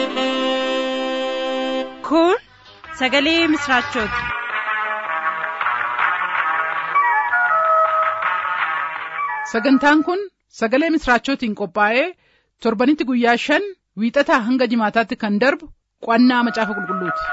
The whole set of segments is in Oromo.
Kun sagalee misraachooti. Sagantaan kun sagalee misraachootiin qophaa'ee torbanitti guyyaa shan wiixataa hanga jimaataatti kan darbu qo'annaa macaafa qulqulluuti.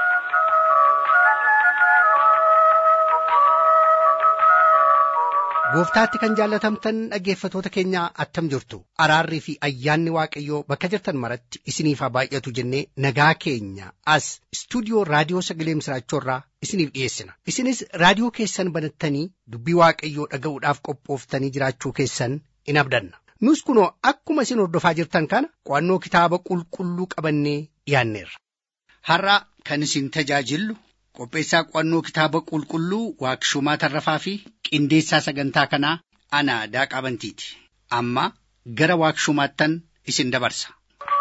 Gooftaatti kan jaallatamtan dhaggeeffatoota keenyaa attam jirtu araarrii fi ayyaanni waaqayyoo bakka jirtan maratti isiniif haa baay'atu jennee nagaa keenya as istuudiyoo raadiyoo sagalee misraachoorraa isiniif dhiyeessina isinis raadiyoo keessan banattanii dubbii waaqayyoo dhaga'uudhaaf qophooftanii jiraachuu keessan in abdanna nus kunoo akkuma isin hordofaa jirtan kana qo'annoo kitaaba qulqulluu qabannee dhiyaanneerra. Har'a kan isin tajaajillu qopheessaa qo'annoo kitaaba qulqulluu waaqshumaa tarrafaa fi qindeessaa sagantaa kanaa ana daaqaa bantiiti amma gara waaqshumaattan isin dabarsa.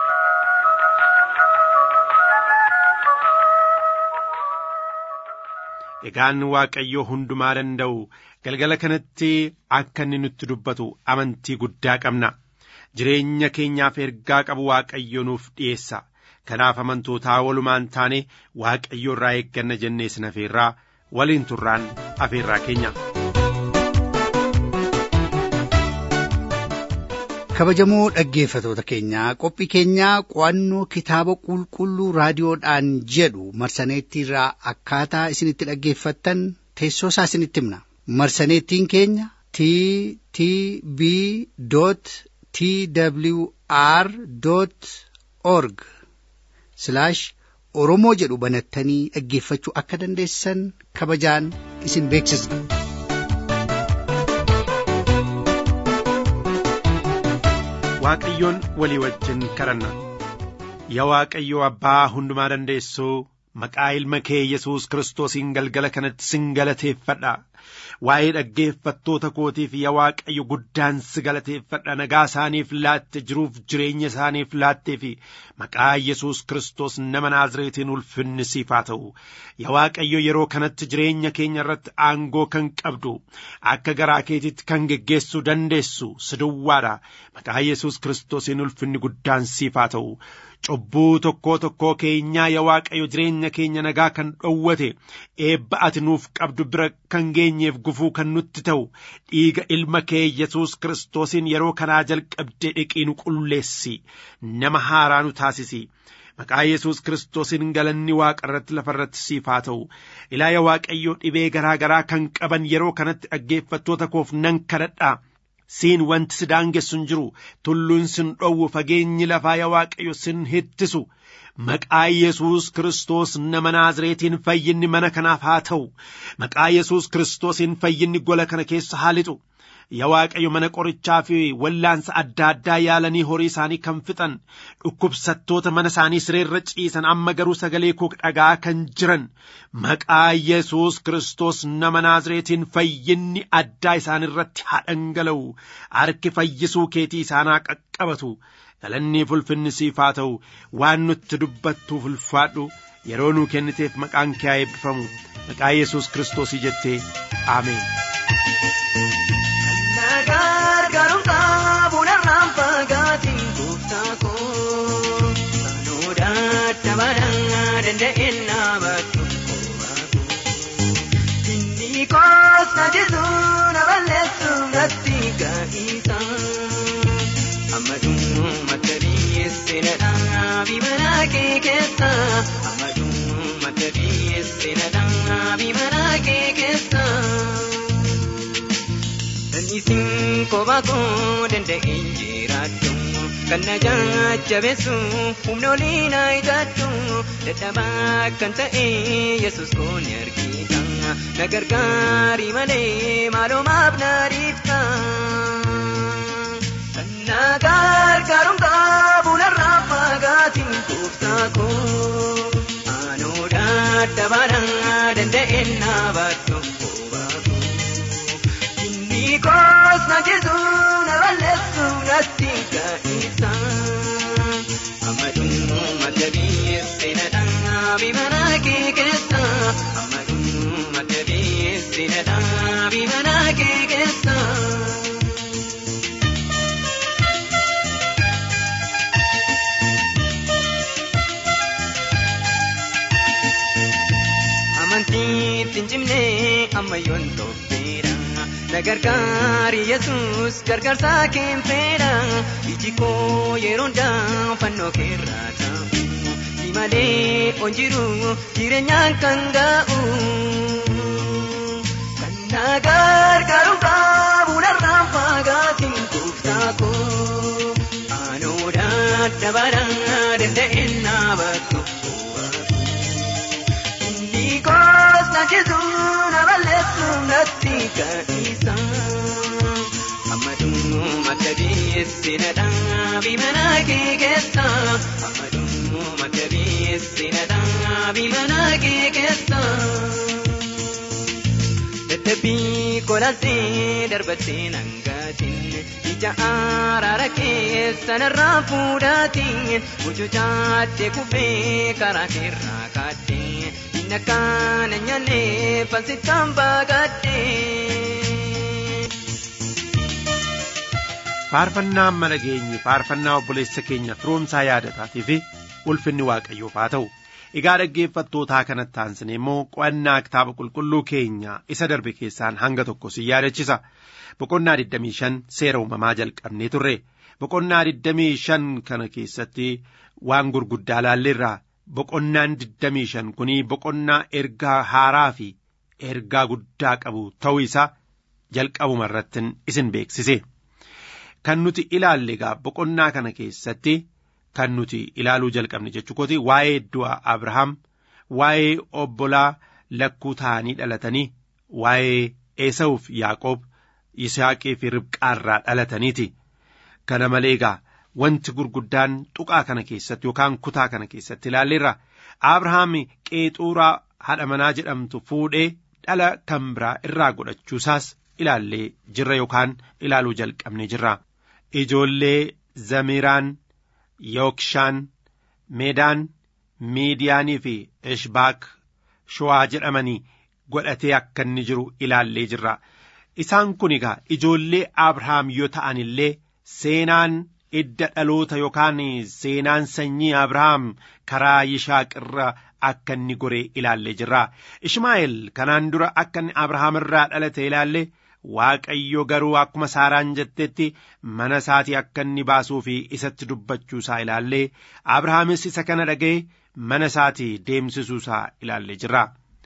Egaan Waaqayyoo hundumaa danda'u galgala kanatti akka inni nutti dubbatu amantii guddaa qabna. Jireenya keenyaaf ergaa qabu Waaqayyo nuuf dhiyeessa. Kanaaf amantootaa walumaan taane Waaqayyo irraa eegganna jennee sin afeerraa waliin turraan afeerraa keenya. kabajamoo dhaggeeffatoota keenyaa qophii keenyaa qo'annoo kitaaba qulqulluu raadiyoodhaan jedhu marsaneettiirraa akkaataa isinitti dhaggeeffattan teessoo isaa isinitti himna marsaneettiin keenya t t b t w r org oromoo jedhu banattanii dhaggeeffachuu akka dandeessan kabajaan isin beeksisna. Waaqayyoon walii wajjin kadhanna yaa Waaqayyoo abbaa hundumaa dandeessuu maqaa ilma kee Yesuus kiristoosiin galgala kanatti sin galateeffadha waa'ee dhaggeeffattoota kootiif yaa Waaqayyo guddaan si galateeffadha nagaa isaaniif laatte jiruuf jireenya isaaniif laattee fi maqaa Yesuus kiristoos nama Naazreetiin ulfinni siif haa ta'u yaa Waaqayyo yeroo kanatti jireenya keenya irratti aangoo kan qabdu akka garaa keetitti kan geggeessuu dandeessu si duwwaadha maqaa Yesuus kiristoosiin ulfinni guddaan siif haa ta'u cubbuu tokkoo tokkoo keenyaa yaa Waaqayyo jireenya keenya nagaa kan dhowwate eebba ati nuuf qabdu bira kan geenyeef gufuu kan nutti ta'u dhiiga ilma kee Yesuus kiristoosiin yeroo kanaa jalqabdee dhiqii nu qulleessi nama haaraa nu taasisi. Maqaa Yesuus kiristoosiin galanni waaqa irratti lafa irratti siif haa ta'u ilaa yaa Waaqayyoo dhibee garaa garaa kan qaban yeroo kanatti dhaggeeffattoota koof nan kadhadha. siin wanti si daangessu hin jiru tulluun sin dhowwu fageenyi lafaa yaa waaqayyo sin hittisu maqaa Yesuus Kiristoos nama Naazreetiin fayyinni mana kanaaf haa ta'u maqaa Yesuus Kiristoosiin fayyinni gola kana keessa haa lixu yaa waaqayyo mana qorichaa fi wallaansa adda addaa yaalanii horii isaanii kan fixan dhukkubsattoota mana isaanii sireerra ciisan amma garuu sagalee koo dhagaa kan jiran maqaa Yesuus Kiristoos nama Naazreetiin fayyinni addaa isaan irratti haa dhangala'u harki fayyisuu keetii isaanaa qaqqabatu galanni ulfinni siif haa ta'u waan nutti dubbattuuf ulfaadhu yeroo nuu kenniteef maqaan kee haa eebbifamu maqaa Yesuus Kiristoosii jettee Ameen. Gargaarumsaa fagaatiin gooftaa koo Sanoodhaa tabanaa danda'een naabatu Inni koos na jisuu na balleessuu natti ga'iisa Ammaduu mata biyyeesse na dhaabii mana kee keessa Ammaduu mata biyyeesse na dhaabii mana kee keessa. Isin kophaa koo danda'een jiraadhu kan na jajjabeessu humna olii na ijadhu dadhabaa kan ta'e yesus koo ni argita na gargaari malee maaloo maaf na dhiifta. Kan na gargaarumsaa fuularraa fagaatiin gooftaa koo aanoo dadhabaadhaa danda'een naabadhu. Nikos na Jesu na balleessu natti ga'iisa. Ammaduu mata biyyeesse na dhaabii mana kee keessa. Ammaduu mata biyyeesse na dhaabii mana kee keessa. ammayyoon tobbeedha na gargaari yesus gargaarsa keen fedha iji koo yeroo hundaa fannoo keerraa ta'u si malee onjiru jireenyaan kan ga'u kan na gargaaru qabu narraan fagaatiin gooftaa koo anoodha dabara danda'een naabatu inni koos na jisu na balleessu natti ka'isa ammaduu makka biyyeessi na dhaabi mana kee keessa ammaduu makka biyyeessi na dhaabi mana kee keessa. dadhabbii kolaaltee darbattee nangaatiin ija araara keessa narraa fuudhaatiin mucucaattee kufee karaa keerraa kaadhee inni akkaan nyaannee falsittaan baagaadhee. faarfannaa mana geenye faarfannaa obboleessa keenya firoomsaa yaadataatii fi ulfinni waaqayyoof haa ta'u egaa dhaggeeffattootaa kanatti aansine immoo qo'annaa kitaaba qulqulluu keenya isa darbe keessaan hanga tokko si yaadachisa boqonnaa 25 seera uumamaa jalqabnee turre boqonnaa 25 kana keessatti waan gurguddaa laalleerra boqonnaan 25 kunii boqonnaa ergaa haaraa fi ergaa guddaa qabu ta'uu isaa jalqabuma irrattin isin beeksise. kan nuti ilaalle egaa boqonnaa kana keessatti kan nuti ilaaluu jalqabne jechuukooti waa'ee du'a Abrahaam waa'ee obbolaa lakkuu ta'anii dhalatanii waa'ee Esaawuf Yaaqoob Yisaaqii fi Ribqaarraa dhalataniiti. Kana malee egaa wanti gurguddaan tuqaa kana keessatti yookaan kutaa kana keessatti ilaalleerra Abrahaam qeexuuraa haadha manaa jedhamtu fuudhee dhala kan biraa irraa godhachuusaas ilaallee jirra yookaan ilaaluu jalqabne jirra. Ijoollee Zamiraan, Yookshaan, Meedaan, Miidiyaanii fi Ishbaak Showaa jedhamanii godhatee akka inni jiru ilaallee jirra. Isaan kun egaa ijoollee Abrahaam yoo ta'an illee seenaan idda dhaloota yookaan seenaan sanyii Abrahaam karaa Yishaaq irra akka inni goree ilaallee jirra. Ishmaa'eel kanaan dura akka inni Abrahaam irraa dhalate ilaalle Waaqayyo garuu akkuma Saaraan jettetti mana isaatii akka inni baasuu fi isatti dubbachuu isaa ilaallee Abrahaamis isa kana dhaga'e mana isaatii deemsisuu isaa ilaallee jirra.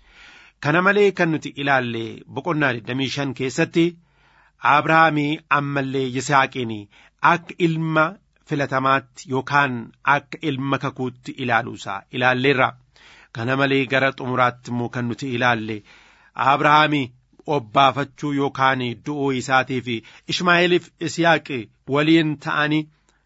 Kana malee kan nuti ilaalle boqonnaa 25 keessatti Abrahaamii ammallee Yisaaqiin akka ilma filatamaatti yookaan akka ilma kakuutti ilaaluu isaa ilaalleerra. Kana malee gara xumuraatti immoo kan nuti ilaalle Abrahaamii obbaafachuu yookaan du'uu isaatii fi Ishmaa'eeliif Isiyaaqi waliin ta'anii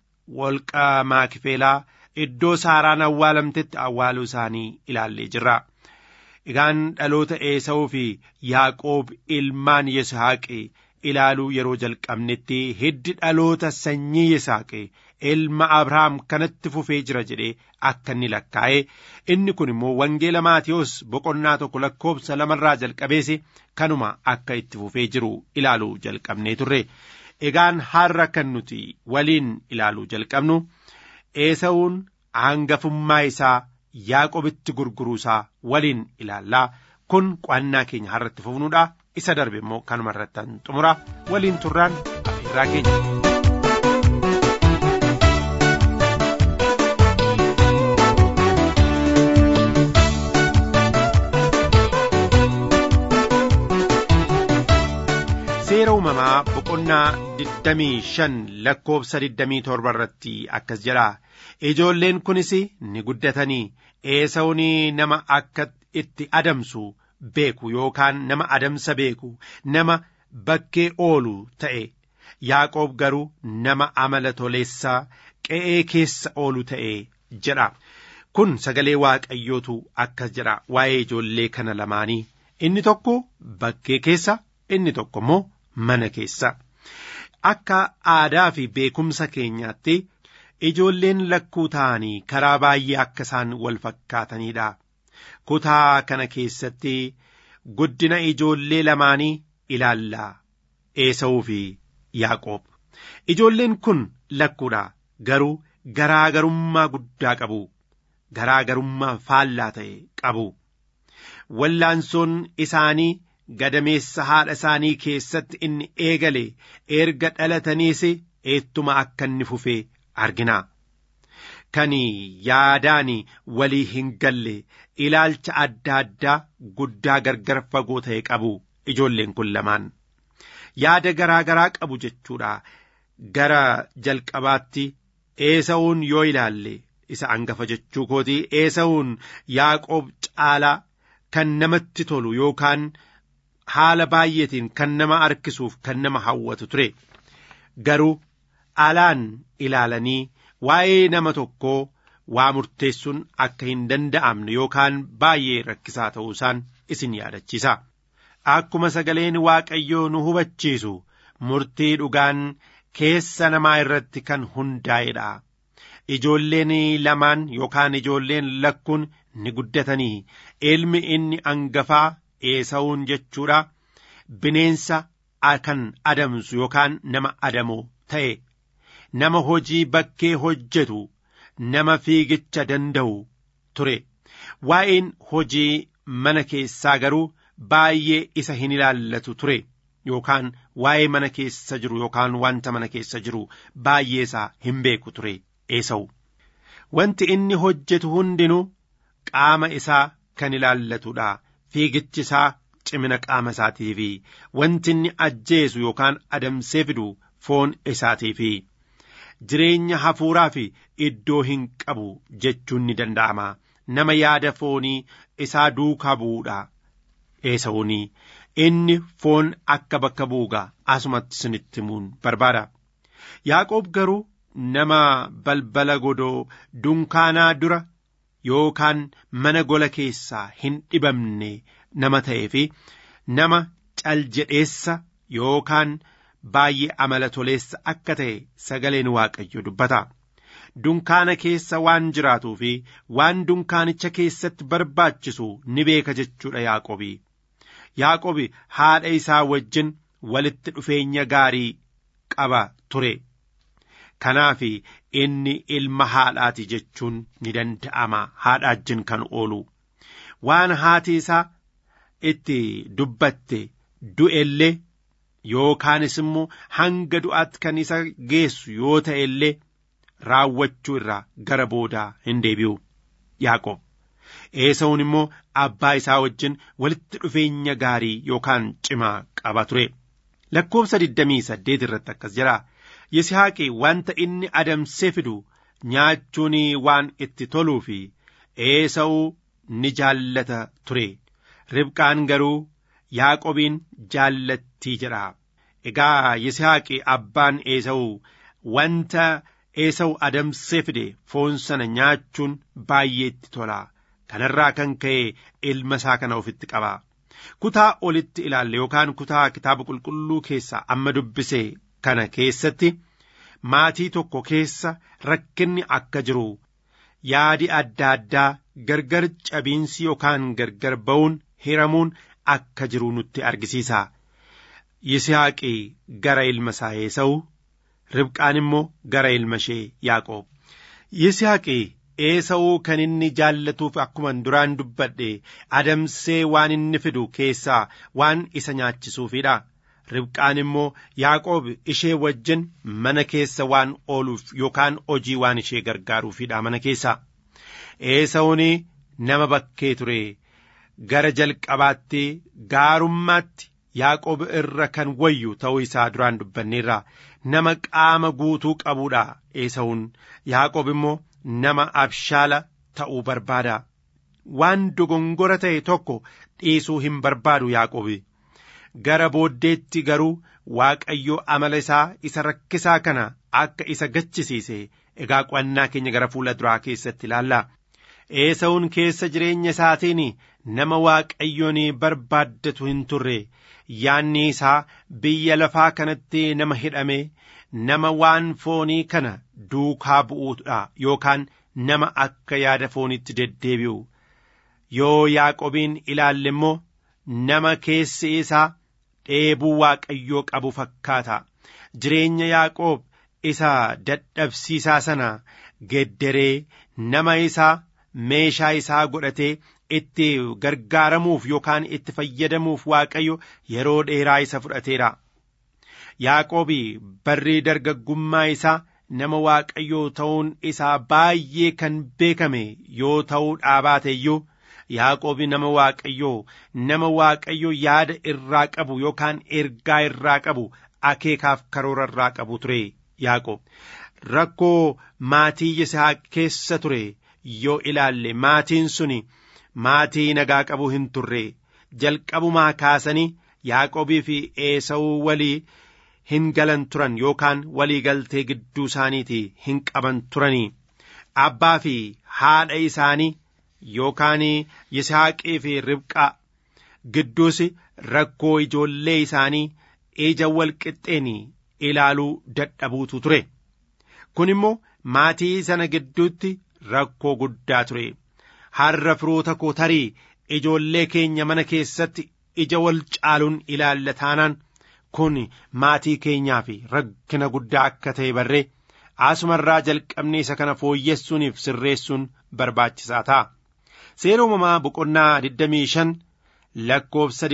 wolqa maakifeelaa iddoo saaraan awwaalamtetti awwaaluu isaanii ilaallee jirra. Egaan dhaloota Eesawuu fi Yaaqoob ilmaan Yisaaqi ilaaluu yeroo jalqabnetti hiddi dhaloota sanyii Yisaaqi ilma Abrahaam kanatti fufee jira jedhee akka inni lakkaa'e inni kun immoo wangeela Maatiyos boqonnaa tokko lakkoobsa lamarraa jalqabeesi kanuma akka itti fufee jiru ilaaluu jalqabnee turre egaan har'a kan nuti waliin ilaaluu jalqabnu eesawuun hangafummaa isaa Yaaqobitti gurguruu isaa waliin ilaallaa kun qo'annaa keenya har'atti fufnuudha isa darbe immoo kanuma irrattan xumura waliin turraan afeerraa keenya. seera uumamaa boqonnaa 25 lakkoobsa 27 irratti akkas jedha ijoolleen kunis ni guddatanii eesawun nama akka itti adamsu beeku yookaan nama adamsa beeku nama bakkee oolu ta'e yaaqoob garuu nama amala toleessaa qe'ee keessa oolu ta'e jedha kun sagalee waaqayyootu akkas jedha waa'ee ijoollee kana lamaanii inni tokko bakkee keessa inni tokko immoo mana keessa akka aadaa fi beekumsa keenyaatti ijoolleen lakkuu ta'anii karaa baay'ee akka isaan wal fakkaataniidha. Kutaa kana keessatti guddina ijoollee lamaanii ilaallaa Eesawuu fi Yaaqoob. Ijoolleen kun lakkuudha garuu garaagarummaa guddaa qabu. Garaagarummaa faallaa ta'e qabu. Wallaansoon isaanii gadameessa haadha isaanii keessatti inni eegale erga dhalataniis eettuma akka inni fufee argina. Kan yaadaan walii hin galle ilaalcha adda addaa guddaa gargar fagoo ta'e qabu ijoolleen kun lamaan. Yaada garaa garaa qabu jechuudha. Gara jalqabaatti eesa'uun yoo ilaalle isa angafa jechuu kooti eesa'uun Yaaqoob caalaa kan namatti tolu yookaan haala baay'eetiin kan nama harkisuuf kan nama hawwatu ture garuu alaan ilaalanii waa'ee nama tokkoo waa murteessuun akka hin danda'amne yookaan baay'ee rakkisaa ta'uusaan isin yaadachiisa. Akkuma sagaleen Waaqayyoo nu hubachiisu murtii dhugaan keessa namaa irratti kan hundaa'edha. Ijoolleen lamaan yookaan ijoolleen lakkuun ni guddatanii ilmi inni angafaa eesa'uun jechuudha bineensa kan adamsu yookaan nama adamoo ta'e nama hojii bakkee hojjetu nama fiigicha danda'u ture waa'een hojii mana keessaa garuu baay'ee isa hin ilaallatu ture yookaan waa'ee mana keessa jiru yookaan wanta mana keessa jiru baay'ee isaa hin beeku ture eesa'u wanti inni hojjetu hundinuu qaama isaa kan ilaallatudha fiigichi isaa cimina qaama isaatii fi wanti inni ajjeesu yookaan adamsee fidu foon isaatii fi jireenya hafuuraa fi iddoo hin qabu jechuun ni danda'ama nama yaada foonii isaa duukaa bu'uudha eesa'uuni inni foon akka bakka bu'uuga asumatti sinitti himuun barbaada yaaqoob garuu nama balbala godoo dunkaanaa dura yookaan mana gola keessaa hin dhibamne nama ta'ee fi nama caljedheessa yookaan baay'ee amala toleessa akka ta'e sagaleen waaqayyo dubbata. Dunkaana keessa waan jiraatuu fi waan dunkaanicha keessatti barbaachisu ni beeka jechuudha Yaaqobi. Yaaqobi haadha isaa wajjin walitti dhufeenya gaarii qaba ture. Kanaaf inni ilma haadhaati jechuun ni danda'ama haadha wajjin kan oolu. Waan haati isaa itti dubbatte du'ellee yookaanis immoo hanga du'aatti kan isa geessu yoo ta'e illee raawwachuu irraa gara boodaa hin deebi'u Yaaqoob. Eesa'uun immoo abbaa isaa wajjin walitti dhufeenya gaarii yookaan cimaa qaba ture. Lakkoobsa 28 irratti akkas jira. Yisihaaqi wanta inni adamsee fidu nyaachuun waan itti toluu fi Eesa'uu ni jaallata ture. Ribqaan garuu Yaaqobiin jaallattii jedha. Egaa Yisihaaqi abbaan Eesa'uu wanta Eesa'u adamsee fide foon sana nyaachuun baay'ee itti tola. Kanarraa kan ka'e ilma isaa kana ofitti qaba. Kutaa olitti ilaalle yookaan kutaa kitaaba qulqulluu keessaa amma dubbise kana keessatti maatii tokko keessa rakkinni akka jiru yaadi adda addaa gargar cabiinsi yookaan gargar ba'uun hiramuun akka jiru nutti argisiisa. Yisihaaqi gara ilma isaa Eesa'u Ribqaan immoo gara ilma ishee Yaaqoob. Yisihaaqi Eesa'uu kan inni jaallatuuf akkuman duraan dubbadhe adamsee waan inni fidu keessaa waan isa nyaachisuufidha. Ribqaan immoo Yaaqoob ishee wajjin mana keessa waan ooluuf yookaan hojii waan ishee gargaaruufidha mana keessa. Eesa'uun nama bakkee ture gara jalqabaatti gaarummaatti Yaaqoob irra kan wayyu ta'uu isaa duraan dubbanneerra nama qaama guutuu qabuudha Eesa'uun Yaaqoob immoo nama abshaala ta'uu barbaada. Waan dogongora ta'e tokko dhiisuu hin barbaadu Yaaqoobi. Gara booddeetti garuu Waaqayyo amala isaa isa rakkisaa kana akka isa gachisiise egaa qo'annaa keenya gara fuula duraa keessatti ilaalla. Eesa'uun keessa jireenya isaatiin nama Waaqayyoon barbaaddatu hin turre yaanni isaa biyya lafaa kanatti nama hidhame nama waan foonii kana duukaa bu'uudha yookaan nama akka yaada foonitti deddeebi'u yoo Yaaqobiin ilaalle immoo nama keessi isaa dheebuu Waaqayyoo qabu fakkaata jireenya Yaaqoob isa dadhabsiisaa sana gedderee nama isaa meeshaa isaa godhatee itti gargaaramuuf yookaan itti fayyadamuuf waaqayyo yeroo dheeraa isa fudhateera. Yaaqoobi barrii dargaggummaa isaa nama waaqayyoo ta'uun isaa baay'ee kan beekame yoo ta'uu dhaabaate iyyuu Yaaqoobi nama waaqayyoo nama waaqayyoo yaada irraa qabu yookaan ergaa irraa qabu akeekaaf karoora irraa qabu ture Yaaqoob rakkoo maatii Yisaaq keessa ture yoo ilaalle maatiin suni maatii nagaa qabu hin turre jalqabumaa kaasanii Yaaqoobii fi Eesawuu walii hin galan turan yookaan walii galtee gidduu isaaniitii hin qaban turanii abbaa fi haadha isaanii yookaan Yisaaqii fi Ribqaa gidduus rakkoo ijoollee isaanii ija wal qixxeen ilaaluu dadhabuutu ture kun immoo maatii sana gidduutti rakkoo guddaa ture har'a firoota koo tarii ijoollee keenya mana keessatti ija wal caaluun ilaalla taanaan kun maatii keenyaaf rakkina guddaa akka ta'e barree asumarraa jalqabnee isa kana fooyyessuuniif sirreessuun barbaachisaa ta'a. Seera uumamaa boqonnaa 25 lakkoofsa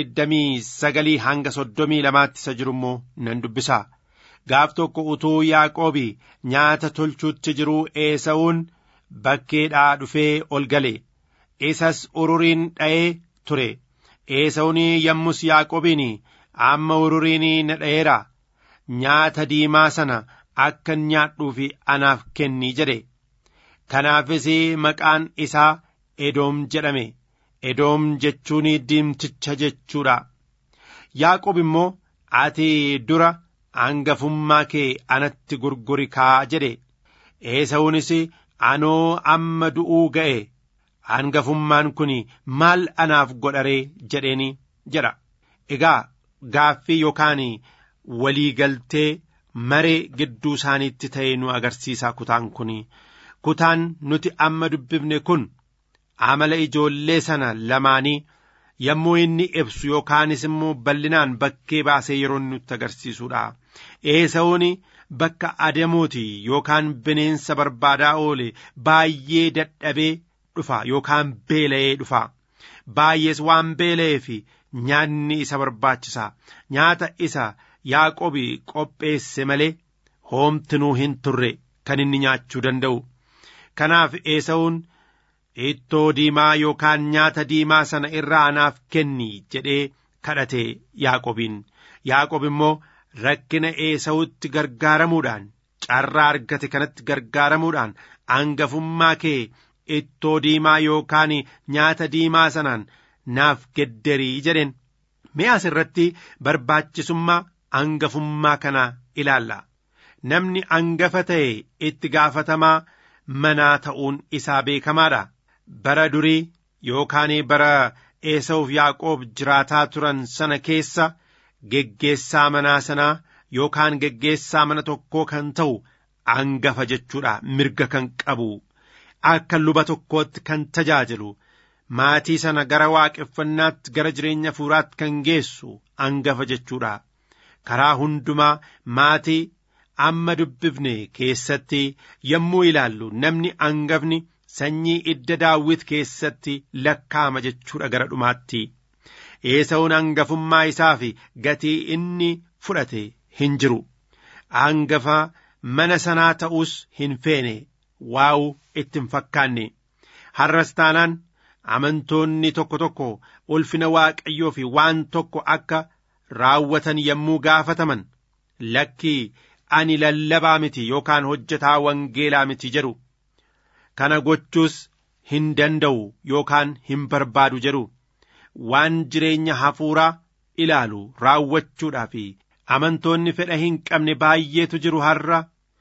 29 hanga 32 isa jiru immoo nan dubbisa. Gaaf tokko utuu Yaaqoobi nyaata tolchuutti jiruu Eesawuun bakkeedhaa dhufee ol gale. Isas ururiin dha'ee ture. Eesawuun yommus Yaaqoobiin amma ururiin na dha'eera. Nyaata diimaa sana akka nyaadhuuf anaaf kenni jedhe. Kanaafis maqaan isaa Edoom jedhame. Edoom jechuun diimticha jechuudha. Yaaqoob immoo ati dura hangafummaa kee anatti gurguri kaa jedhe. Eesawuunis anoo amma du'uu ga'e hangafummaan kun maal anaaf godharee jedheeni jedha. Egaa gaaffii yookaan walii galtee maree gidduu isaaniitti ta'e nu agarsiisa kutaan kun. Kutaan nuti amma dubbifne kun amala ijoollee sana lamaanii yommuu inni ibsu yookaanis immoo bal'inaan bakkee baasee yeroo nutti agarsiisudha. Eesawuun bakka adamooti yookaan bineensa barbaadaa oole baay'ee dadhabee dhufa yookaan beela'ee dhufa. Baay'ees waan beela'eef nyaanni isa barbaachisa. Nyaata isa Yaaqoobi qopheesse malee hoomtinuu hin turre kan inni nyaachuu danda'u. Kanaaf Eesawuun ittoo diimaa yookaan nyaata diimaa sana irraa anaaf kenni jedhee kadhate Yaaqobiin. Yaaqob immoo rakkina Eesawutti gargaaramuudhaan carraa argate kanatti gargaaramuudhaan hangafummaa kee ittoo diimaa yookaan nyaata diimaa sanaan naaf gedderii jedheen. Mi'aas irratti barbaachisummaa hangafummaa kana ilaalla. Namni hangafa ta'e itti gaafatamaa manaa ta'uun isaa beekamaadha. Bara durii yookaan bara Eesawuuf Yaaqoob jiraataa turan sana keessa geggeessaa manaa sanaa yookaan geggeessaa mana tokkoo kan ta'u hangafa jechuudha mirga kan qabu akka luba tokkootti kan tajaajilu maatii sana gara waaqeffannaatti gara jireenya fuuraatti kan geessu hangafa jechuudha karaa hundumaa maatii amma dubbifne keessatti yommuu ilaallu namni hangafni sanyii idda daawwit keessatti lakkaama jechuudha gara dhumaatti. Eesawuun hangafummaa isaa fi gatii inni fudhate hin jiru. Hangafa mana sanaa ta'us hin feene waa'u itti hin fakkaanne. Har'as taanaan amantoonni tokko tokko ulfina waaqayyoo fi waan tokko akka raawwatan yommuu gaafataman lakkii ani lallabaa miti yookaan hojjetaa wangeelaa miti jedhu. Kana gochuus hin danda'u yookaan hin barbaadu jedhu. waan jireenya hafuuraa ilaalu raawwachuudhaa fi amantoonni fedha hin qabne baay'eetu jiru har'a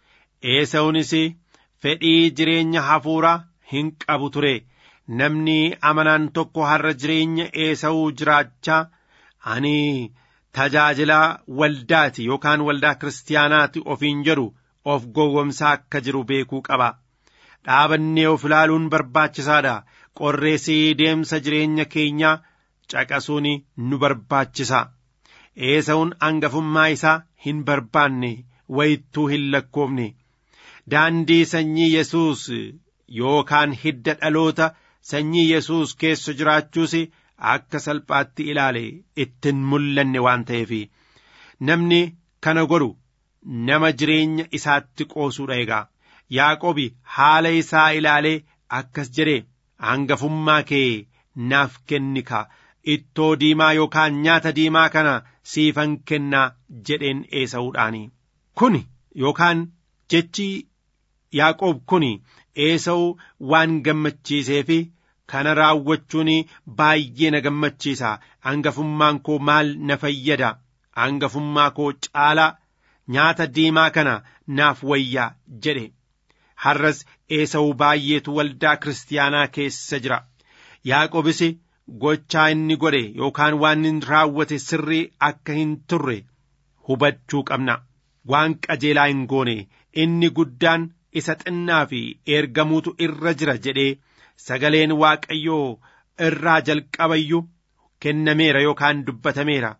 eesawunis fedhii jireenya hafuuraa hin qabu ture namni amanaan tokko har'a jireenya eesawuu jiraachaa ani tajaajilaa waldaati yookaan waldaa kiristaanaati ofiin jedhu of gowwomsaa akka jiru beekuu qaba dhaabannee of ilaaluun barbaachisaadha qorreessii deemsa jireenya keenyaa caqasuun nu barbaachisa eesawun hangafummaa isaa hin barbaanne wayittuu hin lakkoofne daandii sanyii yesuus yookaan hidda dhaloota sanyii yesus keessa jiraachuus akka salphaatti ilaale ittiin mul'anne waan ta'eef namni kana godhu nama jireenya isaatti qoosuudha egaa yaaqobi haala isaa ilaalee akkas jedhe hangafummaa kee naaf kenni ka ittoo diimaa yookaan nyaata diimaa kana siifan kennaa jedheen eesa'uudhaani kun yookaan jechi yaaqoob kun eesa'u waan gammachiisee fi kana raawwachuun baay'ee na gammachiisa hangafummaan koo maal na fayyada hangafummaa koo caalaa nyaata diimaa kana naaf wayyaa jedhe har'as eesa'u baay'eetu waldaa kiristaanaa keessa jira yaaqobis gochaa inni godhe yookaan waan inni raawwate sirrii akka hin turre hubachuu qabna waan qajeelaa hin goone inni guddaan isa xinnaa fi ergamuutu irra jira jedhee sagaleen waaqayyoo irraa jalqabayyuu kennameera yookaan dubbatameera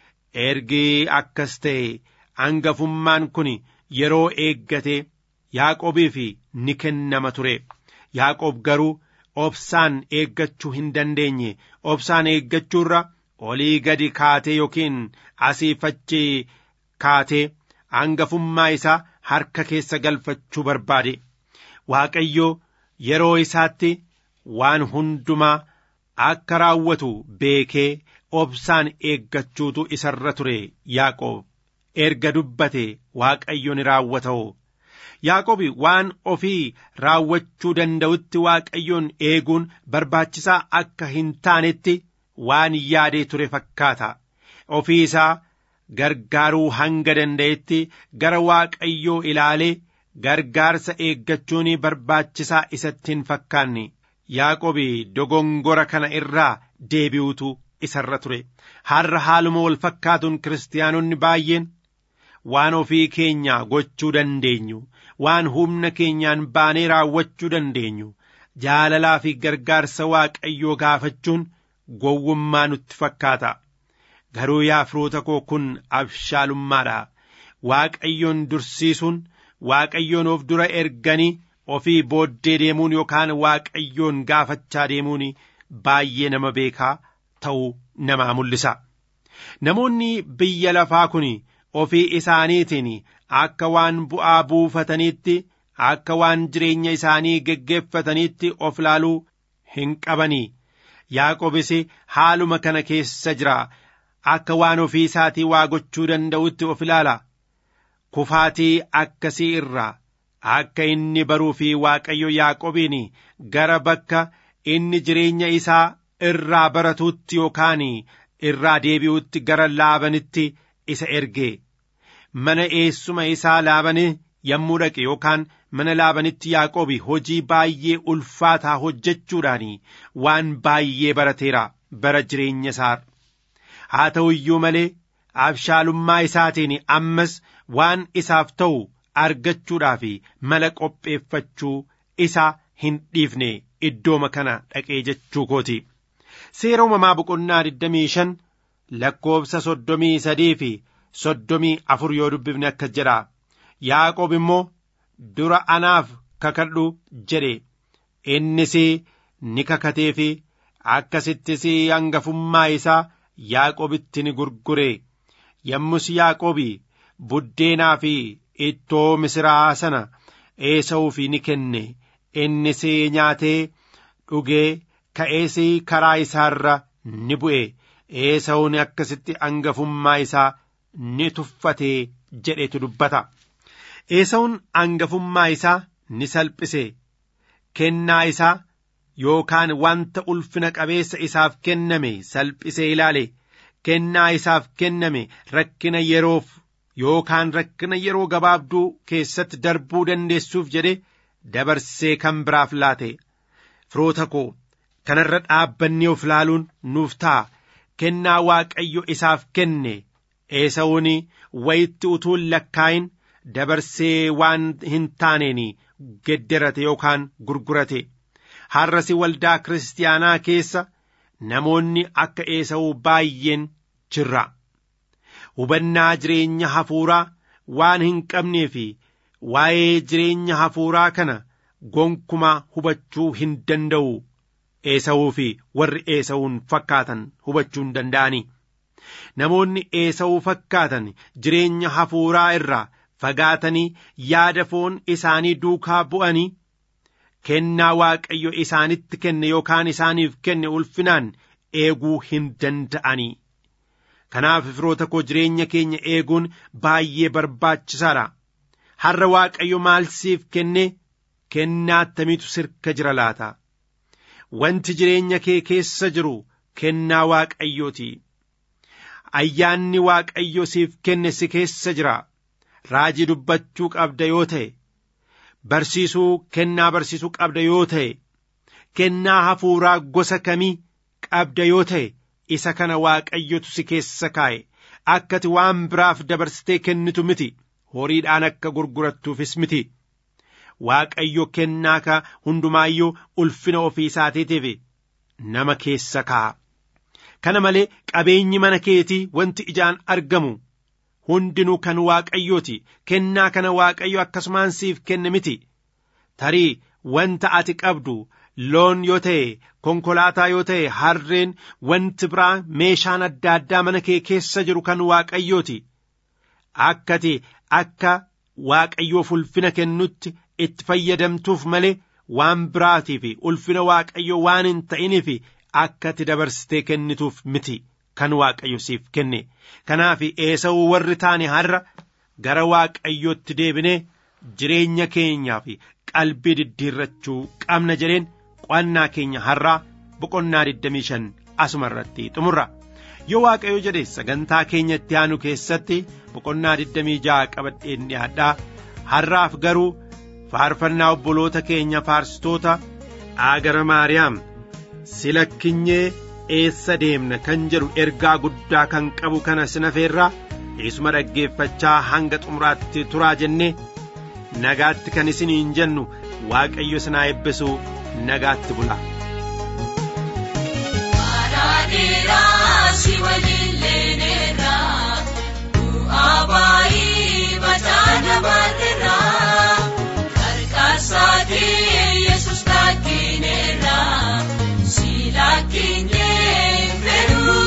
ergi akkas ta'e hangafummaan kun yeroo eeggate yaaqobiif ni kennama ture yaaqob garuu obsaan eeggachuu hin dandeenye obsaan eeggachuurra olii gadi kaatee yookiin asii fachi kaatee hangafummaa isaa harka keessa galfachuu barbaade waaqayyo yeroo isaatti waan hundumaa akka raawwatu beekee obsaan eeggachuutu isarra ture yaaqoob erga dubbate waaqayyo ni raawwata'o yaaqobi waan ofii raawwachuu danda'utti waaqayyoon eeguun barbaachisaa akka hin taanetti waan yaadee ture fakkaata ofii isaa gargaaruu hanga danda'etti gara waaqayyoo ilaalee gargaarsa eeggachuun barbaachisaa isatti hin fakkaanne yaaqobi dogongora kana irraa deebi'utu isarra ture har'a haaluma wal fakkaatuun kiristaanonni baay'een waan ofii keenya gochuu dandeenyu waan humna keenyaan baanee raawwachuu dandeenyu jaalalaa fi gargaarsa waaqayyoo gaafachuun gowwummaa nutti fakkaata garuu yaa firoota koo kun abshaalummaadha waaqayyoon dursiisuun waaqayyoon of dura erganii ofii booddee deemuun yookaan waaqayyoon gaafachaa deemuun baay'ee nama beekaa ta'uu namaa mul'isa namoonni biyya lafaa kun ofii isaaniitiin akka waan bu'aa buufataniitti akka waan jireenya isaanii geggeeffataniitti of laaluu hin qabanii yaaqobis haaluma kana keessa jira akka waan ofii isaatii waa gochuu danda'utti of ilaala kufaatii akkasii irraa akka inni baruu fi waaqayyo yaaqobiin gara bakka inni jireenya isaa irraa baratuutti yookaan irraa deebi'utti gara laabanitti isa erge mana eessuma isaa laabanii yommuu dhaqe yookaan mana laabanitti yaaqoobi hojii baay'ee ulfaataa hojjechuudhaan waan baay'ee barateera bara jireenya isaa haa ta'u iyyuu malee abshaalummaa isaatiin ammas waan isaaf ta'u argachuudhaaf mala qopheeffachuu isaa hin dhiifne iddooma kana dhaqee jechuu kooti seera uumamaa boqonnaa 25 lakkoobsa soddomii sadii fi soddomii afur yoo dubbifne akkas jedha yaaqoob immoo dura anaaf kakadhu jedhe innis ni kakatee fi akkasittis hangafummaa isaa yaaqoobitti ni gurgure yommus yaaqoobi buddeenaa fi ittoo misiraa sana eesa'uuf ni kenne innis nyaatee dhugee ka'ees karaa isaarra ni bu'e eesa'uun akkasitti hangafummaa isaa ni tuffatee jedhetu dubbata eesa'uun hangafummaa isaa ni salphise kennaa isaa yookaan wanta ulfina qabeessa isaaf kenname salphisee ilaale kennaa isaaf kenname rakkina yeroof yookaan rakkina yeroo gabaabduu keessatti darbuu dandeessuuf jedhe dabarsee kan biraaf laate firoota koo kanarra dhaabbannee of laaluun nuuf ta'a kennaa waaqayyo isaaf kenne eesa'uun wayitti utuun lakkaa'in dabarsee waan hin taaneen gedderate yookaan gurgurate har'asi waldaa kiristaanaa keessa namoonni akka eesa'uu baay'een jirra hubannaa jireenya hafuuraa waan hin qabnee fi waa'ee jireenya hafuuraa kana gonkumaa hubachuu hin danda'u eesawuu fi warri eesawuun fakkaatan hubachuu hin danda'ani namoonni eesawuu fakkaatan jireenya hafuuraa irraa fagaatanii yaada foon isaanii duukaa bu'anii kennaa waaqayyo isaanitti kenne yookaan isaaniif kenne ulfinaan eeguu hin danda'anii kanaaf firoota koo jireenya keenya eeguun baay'ee barbaachisaadha har'a waaqayyo maal siif kenne kennaa attamiitu sirka jira laata wanti jireenya kee keessa jiru kennaa waaqayyooti ayyaanni waaqayyo siif kenne si keessa jira raajii dubbachuu qabda yoo ta'e barsiisuu kennaa barsiisuu qabda yoo ta'e kennaa hafuuraa gosa kamii qabda yoo ta'e isa kana waaqayyotu si keessa kaa'e akkati waan biraaf dabarsitee kennitu miti horiidhaan akka gurgurattuufis miti waaqayyo kennaa ka hundumaayyuu ulfina ofii isaatiitiif nama keessa kaa'a kana malee qabeenyi mana keetii wanti ijaan argamu hundinuu kan waaqayyooti kennaa kana waaqayyo akkasumaan siif kenne miti tarii wanta ati qabdu loon yoo ta'e konkolaataa yoo ta'e harreen wanti biraa meeshaan adda addaa mana kee keessa jiru kan waaqayyooti akkati akka waaqayyoof ulfina kennutti itti fayyadamtuuf malee waan biraatiif ulfina waaqayyo waan hin ta'iniif akkati dabarsitee kennituuf miti kan waaqayyo siif kenne kanaaf eesa'uu warri taane har'a gara waaqayyootti deebinee jireenya keenyaaf qalbii diddiirrachuu qabna jedheen qo'annaa keenya har'aa boqonnaa 25 asuma irratti xumurra yoo waaqayyo jedhe sagantaa keenya itti aanu keessatti boqonnaa 26 qabadheen dhiyaadhaa har'aaf garuu faarfannaa obboloota keenya faarsitoota aagara maariyaam silakkinyee eessa deemna kan jedhu ergaa guddaa kan qabu kana sinafeerraa eesuma dhaggeeffachaa hanga xumuraatti turaa jennee nagaatti kan isiniin jennu waaqayyo sinaa eebbisu nagaatti bula. si waliin leenerraa bu'aa baay'ee bataana barreerraa qarqaarsaatii yesus lakkineerraa si lakkinee fedhuu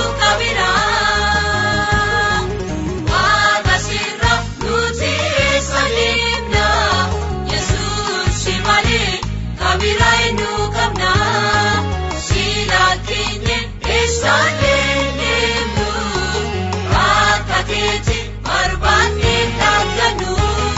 qabiraa waaqa sirra nuti eessa deemnaa yesus si malee kabiraa eenyu qabnaa si lakkinee eessaalee deemnu akka keeti barbaannee dhaabdannu.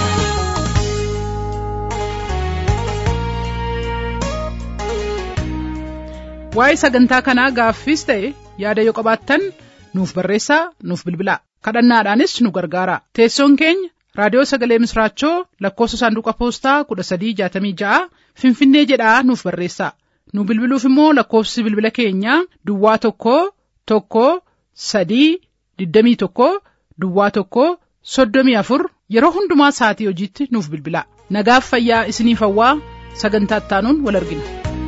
waa'ee sagantaa kanaa gaaffiis ta'e yaada yoo qabaattan nuuf barreessaa nuuf bilbilaa kadhannaadhaanis nu gargaara teessoon keenya raadiyoo sagalee misraachoo lakkoofsa saanduqa poostaa 1366 finfinnee jedhaa nuuf barreessaa nu bilbiluuf immoo lakkoofsi bilbila keenyaa duwwaa tokko tokko sadii 21 duwwaa tokko 34 yeroo hundumaa sa'atii hojiitti nuuf bilbilaa nagaaf fayyaa isiniif hawwaa sagantaa ittaanuun wal argina.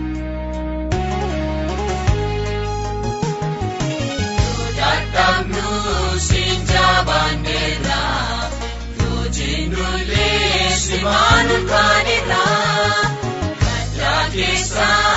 dadhabnu siin jaabanneerra hojiinulee simaan ulfaanirra gaddaa keessaa